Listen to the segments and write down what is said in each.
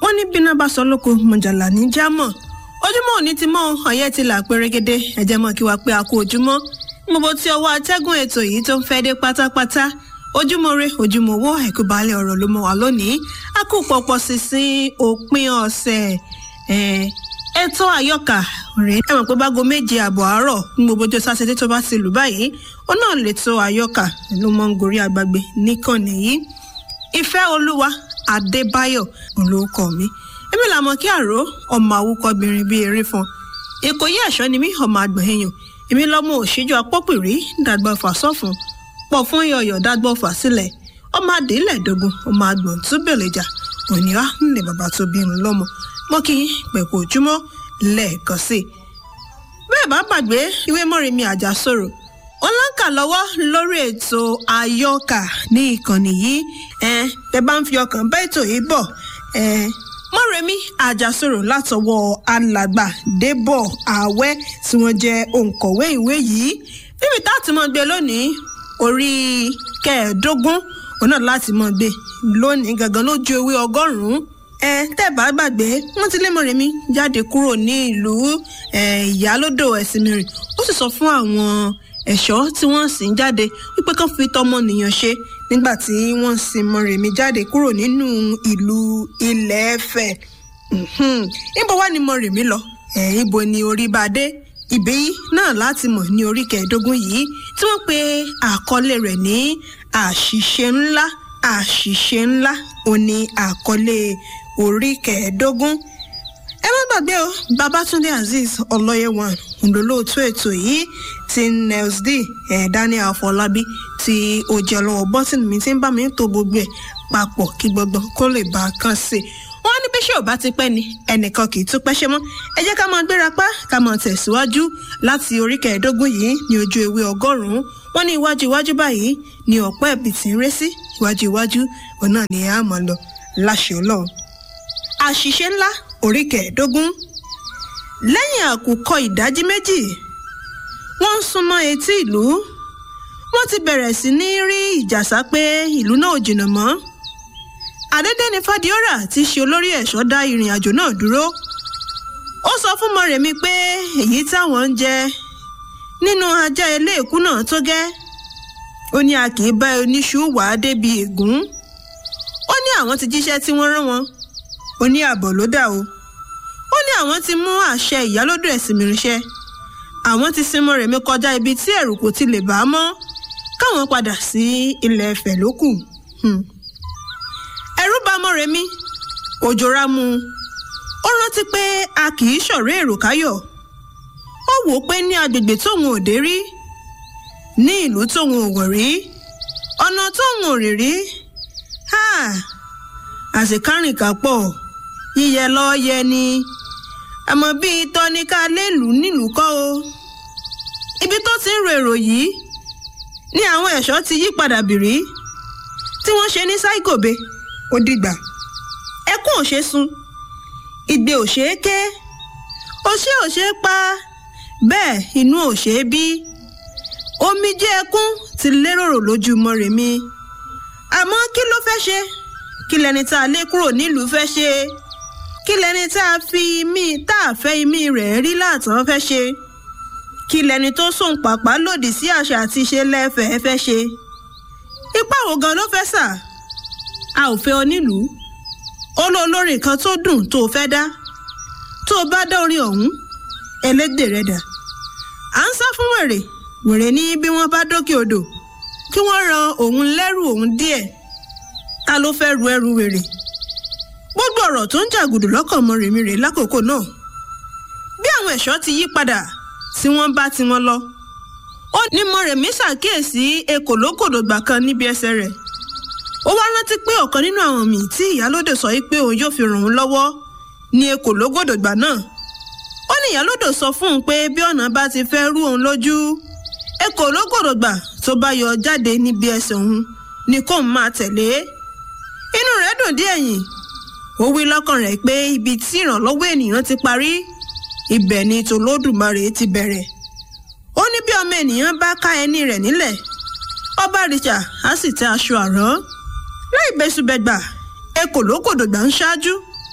wọ́n ní bíná bá sọ lóko mọ̀jàlá ní jámọ̀ ojúmọ́ òní ti mọ́ ọ̀yẹ́ ti là pérégedé ẹ̀jẹ̀ mọ́ kí wá pé a kú ojúmọ́ gbogbo tí ọwọ́ atẹ́gùn ètò yìí tó ń fẹ́ dé pátápátá ojúmọ́ re ojúmọ́ owó ẹ̀kú balẹ̀ ọ̀rọ̀ ló mọ́ wá lónìí a kú pọ̀pọ̀ sísìn òpin ọ̀sẹ̀ ètò àyọkà rèé ẹ mọ̀ pé bágo méje àbọ̀ àárọ̀ ní gbogbo ọjọ́ sátidé tó bá ti lù báyìí ó náà lè tó àyọkà ló mọ́ ń gorí àgbàgbé níkànnì yìí ìfẹ́ olúwa adébáyọ̀ olóòkọ mi èmi làmọ̀ kí àró ọmọ àwùkọ́bìnrin bíi erin fún ìkòyí ẹ̀ṣọ́ ni mí ọmọ àgbọ̀nyẹ̀yàn èmi lọ́mọ òṣìjọ́ apọ́pìrí dàgbà fà sọ́fun pọ̀ fún iyọ̀yọ̀ dàgbà fà sílẹ̀ ọmọ adìlẹ̀ dógún ọmọ àgbọ̀n túbẹ̀lẹ̀jà òníwá ńlẹ̀ bàbá tó bí ń lọ́mọ mọ́ kí pẹ̀kú ojúmọ́ lẹ́ẹ̀kan sí i. bẹ́ẹ̀ bá gbàgbé ìwé mọ́rìnmi àjàsọ̀rọ̀ wọn láǹkà lọ́wọ́ lórí ètò àyọkà ní ìkànnì yìí ẹ tẹ bá ń fi ọkàn bá ètò yìí bọ̀ ẹ mọ́rẹ̀mí àjàsọ̀rọ̀ látọwọ́ alàgbà débọ̀ àwẹ́ tí wọ́n jẹ́ òǹkọ̀wé ìwé yìí níbi tá a ti mọ̀ gbé lónìí orí kẹẹ̀ẹ́dógún òun náà láti mọ̀ gbé lónìí gangan lójú ewé ọgọ́rùn-ún ẹ tẹ́ bá gbàgbé wọ́n ti lé mọ́rẹ̀mí jáde kúrò ní ìlú ìyálódò ẹ̀sìnmìrì ó sì sọ fún àwọn ẹ̀ṣọ́ tí wọ́n sì ń jáde wípé kán fi tọmọnìyàn ṣe nígbà tí wọ́n sì Mọ́remí jáde kúrò nínú ìlú Ilẹ̀ Ifẹ̀ níbo wá ni Mọ́remí lọ ibo ni orí bá dé ibẹ̀ yìí náà láti mọ̀ ní orí kẹẹ̀ẹ́dógún yìí tí wọ́n pe àkọlé rẹ̀ ní àṣìṣe ńlá àṣìṣe ńlá ò ní àkọlé orí kẹẹ̀ẹ́dógún ẹ má gbàgbé o Babátúndé Azeez Ọlọ́yẹ̀wọ̀n òǹdólóòtú ètò yìí ti nels d eh, Daniel Afọlábí tí ó jẹ́ lọ́wọ́ bọ́tìnì mi ti ń bá mi tó gbogbo ẹ̀ papọ̀ kí gbogbo kó lè bá a kàn sí i wọ́n ní bí ṣé ò bá ti pẹ́ ni ẹnìkan kì í tún pẹ́ ṣe mọ́ ẹ jẹ́ ká máa gbéra pa ká máa tẹ̀síwájú láti orí kẹẹ̀ẹ́dógún yìí ní ojú ewé ọgọ́rùn-ún wọ́n ní iwájú iwájú báyìí ni ọ̀pọ̀ ẹ̀bì tí ń ré sí iwájú iwájú òun náà ni a máa lọ láṣẹ Ọlọ́run àṣìṣe ńlá orí kẹẹ̀ẹ́dógún lẹ́yìn àkùkọ ìdájí méjì wọ́n ń súnmọ́ etí ìlú wọ́n ti bẹ̀rẹ̀ sí ní rí ìjàsá pé ìlú náà ò jìnnà mọ́ àdédé ni Fádíọ́rà tí í ṣe olórí ẹ̀ṣọ́ dá ìrìn àjò náà dúró ó sọ fún Mọ́remí pé èyí táwọn ń jẹ nínú ajá eléèkú náà tó gẹ́ ó ní a kì í bá oníṣu wà á débi ègún ó ní àwọn ti jíṣẹ́ tí wọ́n rán wọn ó ní àbọ̀ ló dà o ó ní àwọn ti mú àṣẹ ìyálódò ẹ̀sìn mìíràn àwọn ti sin Mọ́remí kọjá ibi tí ẹ̀rù kò ti lè bá a mọ́ káwọn padà sí ilẹ̀ Ifẹ̀ ló kù ẹ̀rù bà Mọ́remí òjòra mu ó rántí pé a kì í ṣọ̀rẹ́ èrò káyọ̀ ó wò ó pé ní agbègbè tóun ò dé rí ní ìlú tóun ò wọ̀ rí ọ̀nà tóun ò rìn rí àṣekárìnkà pọ̀ yíyẹ lọ́ọ́ yẹ ni àmọ́ bíi tọ́ni ká lélùú nílùú kọ́ o ibi tó ti ń ro èrò yìí ni àwọn ẹ̀ṣọ́ ti yí padà bìrí tí wọ́n ṣe ní ṣáìgòbe ó dìgbà ẹkún ò ṣe sun ìgbé ò ṣe é ké òṣè ò ṣe é pa bẹ́ẹ̀ inú ò ṣe é bí omijé ẹkún ti lérò lójú Mọ́remí àmọ́ kí ló fẹ́ ṣe kí lẹni tá a lé kúrò nílùú fẹ́ ṣe kí lẹni tá a fi imí tá a fẹ́ imí rẹ̀ rí láàtàn fẹ́ ṣe kí lẹni tó sùn pàpà lòdì sí àṣà àti ìṣe lẹ́fẹ̀ẹ́ fẹ́ ṣe ipá wo gan ló fẹ́ sà a ò fẹ́ ọ nílùú olólórin kan tó dùn tó fẹ́ dá tó o bá dá orin ọ̀hún ẹlẹ́dẹ̀ rẹ̀ dà à ń sá fún wèrè wèrè ní bí wọ́n bá dókè odò kí wọ́n ran òun lẹ́rù òun díẹ̀ ta ló fẹ́ ru ẹrù wèrè gbogbo ọ̀rọ̀ tó ń jàgùdù lọ́kàn Mọ́remí rèé lákòókò náà bí àwọn ẹ̀ṣọ́ ti yí padà tí wọ́n bá tiwọn lọ ó ní Mọ́remí ṣàkíyèsí ekòlókòdògbà kan níbi ẹsẹ̀ rẹ̀ ó wá rántí pé ọ̀kan nínú àwọn míì tí ìyálódò sọ pé òun yóò fi ràn òun lọ́wọ́ ní ekòlókòdògbà náà ó ní ìyálódò sọ fún un pé bí ọ̀nà bá ti fẹ́ rú òun lójú ekòlókòdògbà tó bá yọ jáde níbi ẹsẹ̀ òun ni kóun máa tẹ̀lé inú rẹ̀ dùn díẹ̀ yìn ó wí lọ́kàn rẹ̀ pé ibi tí ìrànlọ́wọ́ ènìyàn ti parí ibẹ̀ ni tòlódùmarè ti bẹ̀rẹ̀ ó ní bí ọmọ ènìyàn bá ká ẹni rẹ̀ nílẹ̀ ọba rìṣà á sì tẹ aṣọ àrán láì bẹ́sùbẹ̀gbà ekòlókòdògbà ń ṣáájú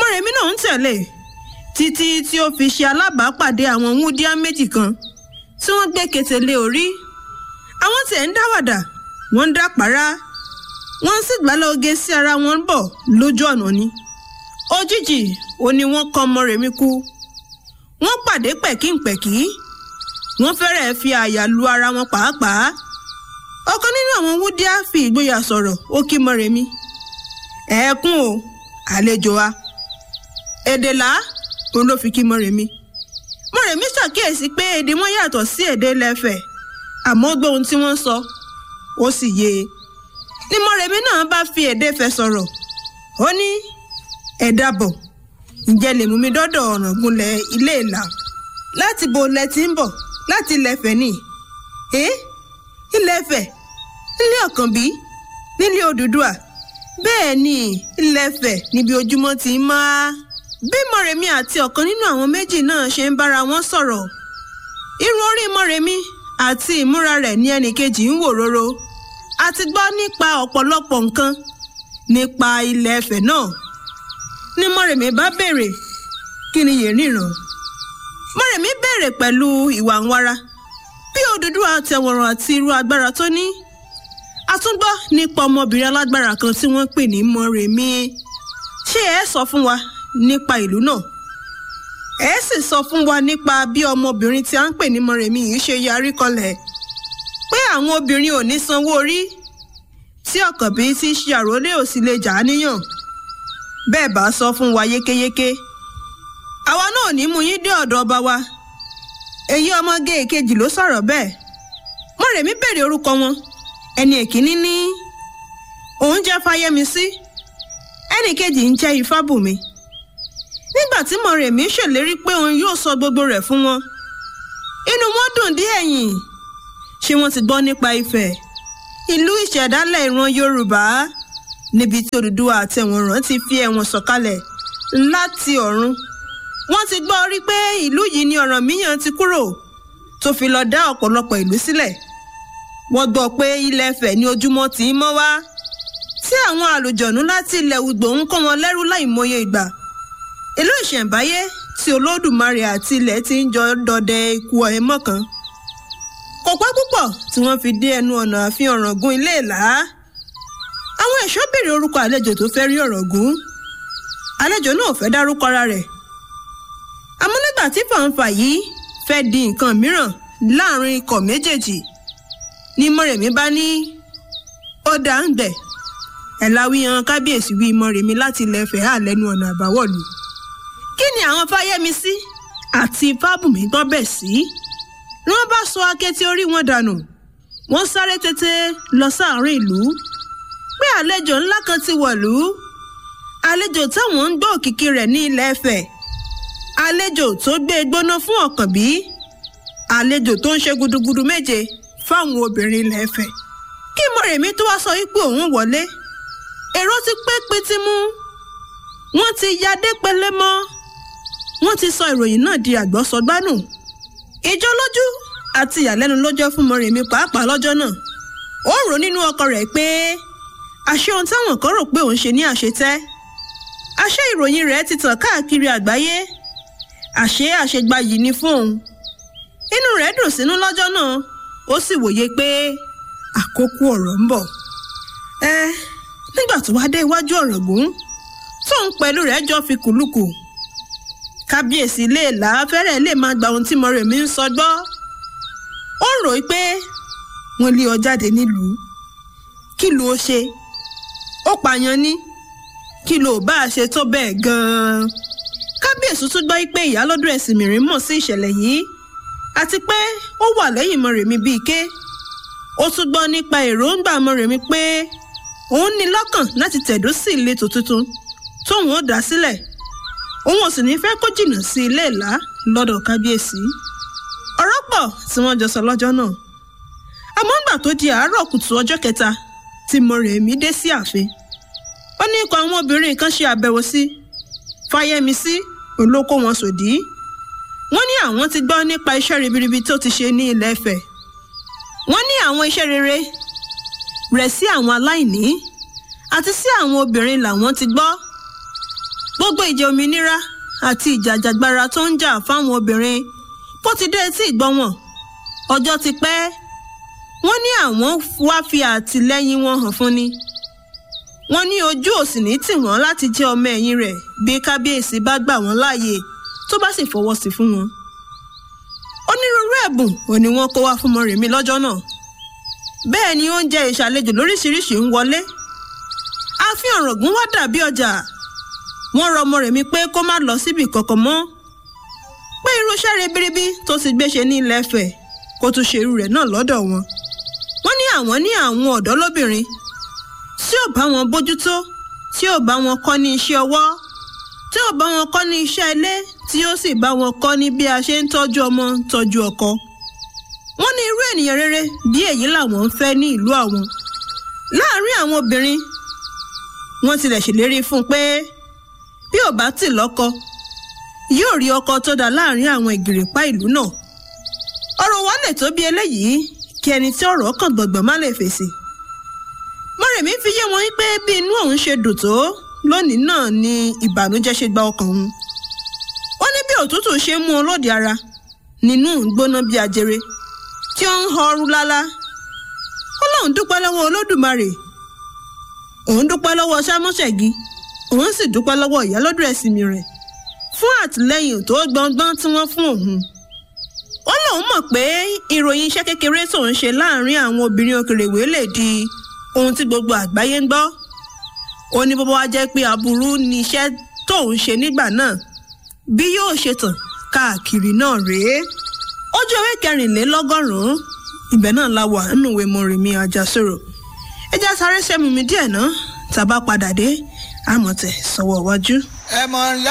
mọ̀rẹ̀mí náà ń tẹ̀lé títí tí ó fi ṣe alábàápàdé àwọn wúndíá méjì kan tí wọ́n gbé kété lé orí àwọn tiẹ̀ ń dáwàdà wọ́n ń dápàrá wọ́n sì gbálẹ̀ oge sí ara wọn bọ̀ lójú ọ̀nà ni òjijì ó ní wọ́n kọ́ mọ̀rẹ̀mí kú wọ́n pàdé pẹ̀kínpẹ̀kí wọ́n fẹ́rẹ̀ẹ́ fi àyà lu ara wọn pàápàá ọ̀kan nínú àwọn wúndíá fi ìgboyà sọ̀rọ̀ ó kí mọ̀rẹ̀mí ẹ̀ẹ́kún o àlejò wa èdè là òun ló fi kí mọ̀rẹ̀mí mọ̀rẹ̀mí ṣàkíyèsí pé èdè wọn yàtọ̀ sí èdè lẹ́fẹ̀ àmọ́ ó gbọ́ ohun tí wọ́n sọ ó sì yé e ní mọ̀rẹ̀mí náà bá fi èdè fẹ́ sọ̀rọ̀ ó ní ẹ dábọ̀ ǹjẹ́ lè mú mi dọ́dọ̀ ọ̀ràngúnlẹ̀ ilé ìlà láti bo lẹ ti ń bọ̀ láti ilẹ̀fẹ̀ ni ẹ́ ilẹ̀fẹ̀ nílé ọ̀kànbí nílé òdùdúà bẹ́ẹ̀ ni ilẹ̀fẹ̀ níbi ojúmọ́ ti ń mọ́ bí mọ̀rẹ̀mí àti ọ̀kan nínú àwọn méjì náà ṣe ń bára wọn sọ̀rọ̀ irun orí mọ̀rẹ̀mí àti ìmúra rẹ̀ ní ẹnìkejì ń wò róró a ti gbọ́ nípa ọ̀pọ̀lọpọ̀ nǹkan nípa ilẹ̀ Ifẹ̀ náà ní mọ̀rẹ̀mí bá béèrè kí ni yèé ríran mọ̀rẹ̀mí béèrè pẹ̀lú ìwà ń wára bí Odùduwà àtẹ̀wọ̀ràn àti irú agbára tó ní a tún gbọ́ nípa ọmọbìnrin alágbára kan tí wọ́n pè ní mọ̀rẹ̀mí ṣé ẹ sọ fún wa nípa ìlú náà ẹ sì sọ fún wa nípa bí ọmọbìnrin tí a ń pè ní mọ̀rẹ̀mí yìí ṣe yarí kọlẹ̀ pé àwọn obìnrin ò ní sanwó orí tí ọ̀kànbí ti ṣe àròlé ò sì lè jà á níyàn bẹ́ẹ̀ bá sọ fún wa yékéyéké àwa náà ò ní mú yín dé ọ̀dọ̀ ọba wa èyí ọmọge èkejì ló sọ̀rọ̀ bẹ́ẹ̀ mọ̀rẹ̀mí béèrè orúkọ wọn ẹni èkíní ní òun jẹ́ fáyẹ́misí ẹnì kejì ń jẹ́ ifábùnmi nígbà tí mọ̀rẹ̀mí ṣèlérí pé òun yóò sọ gbogbo rẹ̀ fún wọn inú wọn dùn dí ẹ̀yìn ṣé wọ́n ti gbọ́ nípa Ifẹ̀ ìlú ìṣẹ̀dálẹ̀ ìran Yorùbá níbi tí Odùduwà àtẹ̀wọ̀nràn ti fi ẹ̀wọ̀n sọ̀kalẹ̀ láti ọ̀run wọ́n ti gbọ́ rí pé ìlú yìí ni Ọ̀rànmíyàn ti kúrò tó fi lọ dá ọ̀pọ̀lọpọ̀ ìlú sílẹ̀ wọ́n gbọ́ pé ilẹ̀ Ifẹ̀ ní ojúmọ́ tí ń mọ́ wá tí àwọn àlùjọ̀nú láti ilẹ̀ Ùgbò ń kọ́ wọn lẹ́rú láìmọye ìgbà ìlú ìṣẹ̀ǹbáyé tí Olódùmarè àti ilẹ̀ ti ń jọ dọdẹ ikú ẹ̀mọ́ kan kò pẹ́ púpọ̀ tí wọ́n fi dé ẹnu ọ̀nà ààfin Ọ̀ràngún ilé ìlà àwọn ẹ̀ṣọ́ béèrè orúkọ àlejò tó fẹ́ rí Ọ̀ràngún àlejò náà fẹ́ dárúkọ ara rẹ̀ àmọ́ nígbà tí fàǹfà yìí fẹ́ di nǹkan mìíràn láàrin ikọ̀ méjèèjì ní Mọ́rẹ̀mí bá ní ó dá ń gbẹ̀ ẹ̀ láwíyan kábíyèsí wí Mọ́rẹ̀mí láti ilẹ̀ Ifẹ̀ hà lẹ́nu ọ̀nà àbáwọ̀lú kí ni àwọn Fáyẹ́misí àti Fábùnmí gbọ́ bẹ̀ sí ni wọ́n bá sọ akétí orí wọn dànù wọ́n sáré tètè lọ sáàrin ìlú pé àlejò ńlá kan ti wọ̀lú àlejò táwọn ń gbọ́ òkìkí rẹ̀ ní ilẹ̀ Ifẹ̀ àlejò tó gbé gbóná fún Ọ̀kànbí àlejò tó ń ṣe gudugudu méje fáwọn obìnrin ilẹ̀ Ifẹ̀ kí Mọ́rẹ̀mí tó wá sọ wípé òun wọlé èrò ti pé pété mú wọ́n ti yadé pẹlẹ mọ́ wọ́n ti sọ ìròyìn náà di àgbọ́sọgbánù ìjọ lójú àti ìyàlẹ́nu ló jẹ́ fún Mọ́rẹ̀mí pàápàá lọ́jọ́ náà ó rò nínú ọkọ rẹ̀ pé àṣé ohun táwọn kan rò pé òun ṣe ní àṣetẹ́ àṣé ìròyìn rẹ̀ ti tàn káàkiri àgbáyé àṣé àṣegbàyì ni fún òun inú rẹ̀ dùn sínú lọ́jọ́ náà ó sì wòye pé àkókò ọ̀rọ̀ ń bọ̀ ẹ nígbà tó wá dé iwájú Ọ̀ràngún tóun pẹ̀lú rẹ̀ jọ fi kùlùkù kábíyèsí lè là á fẹ́rẹ̀ lè máa gba ohun tí Mọ́rẹ̀mí ń sọ gbọ́ ó ń rò pé wọ́n lé ọ jáde nílùú kí ló ṣe ó pààyàn ní kí ló bá a ṣe tó bẹ́ẹ̀ gan-an kábíyèsí tún gbọ́ pé ìyálọ́dún ẹ̀sìn mìíràn mọ̀ sí ìṣẹ̀lẹ̀ yìí àti pé ó wà lẹ́yìn Mọ́rẹ̀mí bíi ké ó tún gbọ́ nípa èròǹgbà Mọ́rẹ̀mí pé òun ní lọ́kàn láti tẹ̀dó sí ìletò tuntun tóun ó dá sílẹ̀ òun ò sì ní fẹ́ kó jìnnà sí ilé ìlá lọ́dọ̀ kábíyèsí ọ̀rọ̀ pọ̀ tí wọ́n jọ sọ lọ́jọ́ náà àmọ́ ńgbà tó di àárọ̀ kùtù ọjọ́ kẹta tí Mọ́rẹ̀mí dé sí ààfin ó ní ikọ̀ àwọn obìnrin kan ṣe àbẹ̀wò sí Fáyẹ́misí olóko wọn sòdí wọ́n ní àwọn ti gbọ́ nípa iṣẹ́ ribiribi tó ti ṣe ní ilẹ̀ Ifẹ̀ wọ́n ní àwọn iṣẹ́ rere rẹ̀ sí àwọn aláìní àti sí àwọn obìnrin làwọn ti gbọ́ gbogbo ìjà òmìnira àti ìjàjàgbara tó ń jà fáwọn obìnrin bó ti dé etí ìgbọ́ wọn ọjọ́ ti pẹ́ wọ́n ní àwọn wá fi àtìlẹ́yìn wọn hàn fún ni wọ́n ní ojú òsì ní tì wọ́n láti jẹ́ ọmọ ẹ̀yìn rẹ̀ bí kábíyèsí bá gbà wọ́n láàyè tó bá sì fọwọ́ sí fún wọn. onírúurú ẹ̀bùn ò ní wọ́n kó wá fún Mọ́remí lọ́jọ́ náà bẹ́ẹ̀ ni oúnjẹ ìṣàlejò lóríṣiríṣi ń wọlé ààfin Ọ̀ràngún wá dàbí ọjà wọ́n rọ Mọ́remí pé kó má lọ síbi kankan mọ́ pé irúṣẹ́ ribiribi tó ti gbéṣe ní ilẹ̀ Ifẹ̀ kó tún ṣe irú rẹ̀ náà lọ́dọ̀ wọn wọ́n ní àwọn ní àwọn ọ̀dọ́ lóbìnrin tí ò bá wọn bójútó tí ò bá wọn kọ́ ní iṣẹ́ ọwọ́ tí ò bá wọn kọ́ ní iṣẹ́ ilé tí ó sì bá wọn kọ́ ní bí a ṣe ń tọ́jú ọmọ tọ́jú ọkọ. wọ́n ní irú ènìyàn rere bí èyí làwọn ń fẹ́ ní ìlú àwọn. láàárín àwọn obìnrin wọ́n tilẹ̀ ṣèlérí fún un pé bí ò bá tì lọ́kọ yóò rí ọkọ tó dáa láàárín àwọn ìgìrìpá ìlú náà. ọ̀rọ̀ wa lè tó bí eléyìí kí ẹni tí ọ̀rọ̀ kàn gbọ̀ngbọ̀n má lè fèsì. Mọ́remí fi yé wọn pé bí inú òun ṣe dùn tó lónìí náà ni ìbànújẹ́ ṣe gba ọkàn òun. ó ní bí òtútù ṣe ń mú un lóde ara nínú gbóná bí ajere tí ó ń họrú lálá. ó lóun dúpẹ́ lọ́wọ́ olódùmarè òun dúpẹ́ lọ́wọ́ sámúṣẹ̀gí òun sì dúpẹ́ lọ́wọ́ ìyálódù ẹ̀sìnmi rẹ̀ fún àtìlẹ́yìn tó gbọngbọ́n tí wọ́n fún òun. ó lóun mọ̀ pé ìròyìn iṣẹ́ kékeré tóun ṣe láàárín àwọn obìnrin òkèrèwé lè di ohun tí gbogbo àgbáyé ń gbọ́ ó ní bọ́bá wá jẹ́ pé aburú ni iṣẹ́ tóun ṣe nígbà náà bí yóò ṣe tàn káàkiri náà rèé ojú ewé kẹrìnlélọ́gọ́rùn-ún ibẹ̀ náà la wà nínú ìwé Mọ́remí Àjàsorò ẹ já sáré sẹ́mu mi díẹ̀ náà tàbá padà dé àmọ̀tẹ̀ sọ́wọ́ iwájú. ẹ mọ̀ ńlá